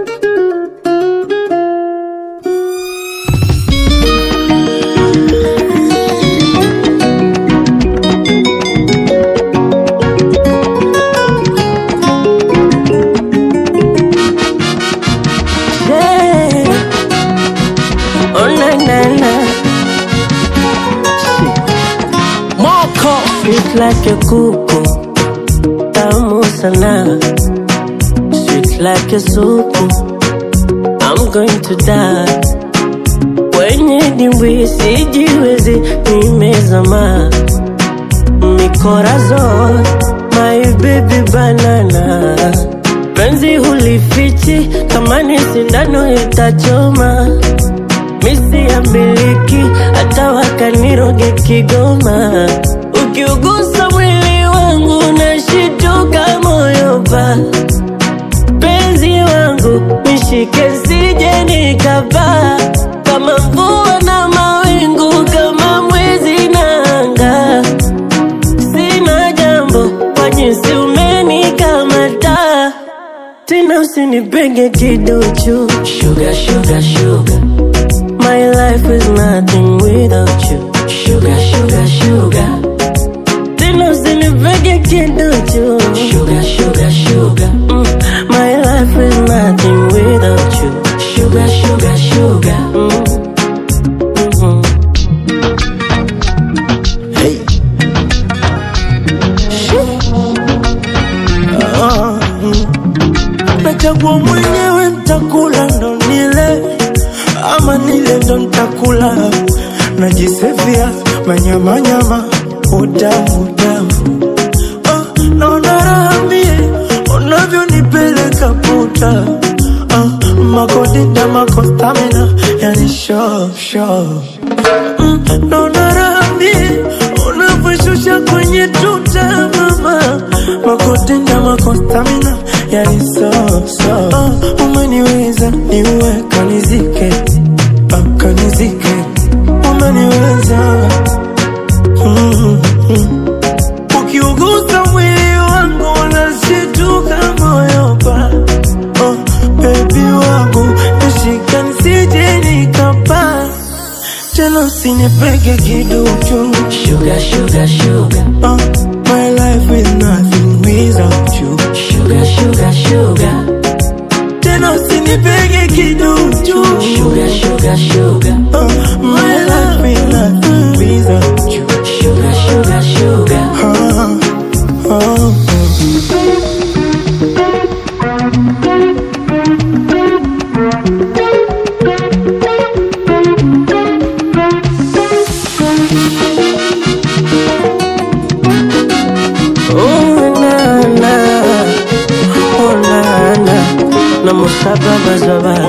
Yeah. Oh na na na. Moko sweet like a kuku, tamu sana. Sweet like a supu, I'm going to die. Kwenye dimbwi sijiwezi, nimezama mikorazon, my baby banana. Penzi hulifichi, kama ni sindano itachoma. Misi ya miliki, hata wakaniroge Kigoma. Ukiugusa mwili wangu, nashituka moyo pa penzi wangu, nishike sije nikapaa kama mvua na mawingu, kama mwezi na anga. Sina jambo kwa jinsi umenikamata, tena usinipenge kiduchu. Sugar, sugar, sugar. My life is nothing without you. Sugar, sugar, sugar. Tena usinipenge kiduchu. Sugar, sugar, sugar. Mm. My life is nothing without you. Sugar, sugar, sugar. Mm. Mhm. Hey. Ah, mm. Nachagua mwenyewe ntakula ndo nile ama nile ndo ntakula najisevia manyamanyama utamu utamu ah, naona raha mie unavyonipeleka puta ah, makodita makostamina yani sho sho mm, naona raha mie unavyoshusha kwenye tuta mama makodita makostamina yani so so ah, umeniweza niue kanizike ah, kanizike umeniweza mm, mm. Ukiugusa mwili wangu unashituka moyo pa oh, baby wangu nishika nisije nikapa tena usinipege kiduchu Sugar, sugar, sugar. oh, my life is nothing without you Sugar, sugar, sugar. tena usinipege kiduchu Sugar, sugar, sugar. oh, my life is nothing without you Sugar, sugar, sugar. oh, oh. Oh na na, oh na na, na musaba bazaba